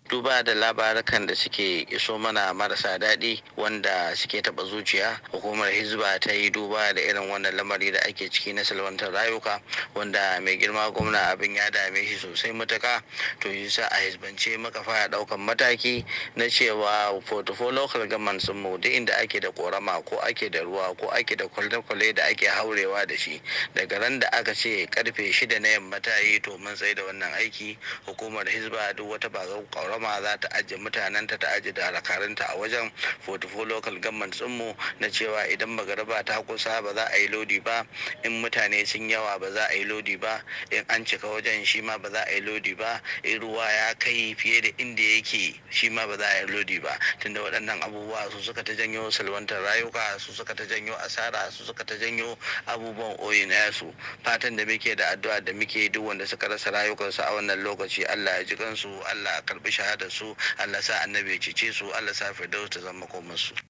duba da labarukan da suke iso mana marasa daɗi wanda suke taɓa zuciya hukumar hizba ta yi duba da irin wannan lamari da ake ciki na salwantar rayuka wanda mai girma gwamna abin ya dame shi sosai matuka to yi sa a hizbance muka fara ɗaukan mataki na cewa portfolio local government sun mu duk inda ake da korama ko ake da ruwa ko ake da kwale-kwale da ake haurewa da shi daga ran da aka ce karfe shida na yamma ta yi to mun tsaye da wannan aiki hukumar hizba duk wata ba korama za ta ajiye mutanenta ta ajiye da alakarinta a wajen portfolio local government mu na cewa idan magaraba ta kusa ba za a yi lodi ba in mutane sun yawa ba za a yi lodi ba in an cika wajen shi ma ba za a yi lodi ba in ruwa ya kai fiye da inda yake shi ma ba za a yi lodi ba tunda waɗannan abubuwa su suka ta janyo salwantar rayuka su suka ta janyo asara su suka ta janyo abubuwan oyi na yasu fatan da muke da addu'a da muke duk wanda suka rasa rayukansu a wannan lokaci Allah ya ji kansu Allah ya karbi shahadar su Allah sa annabi ya cece su Allah sa firdaus ta zama komansu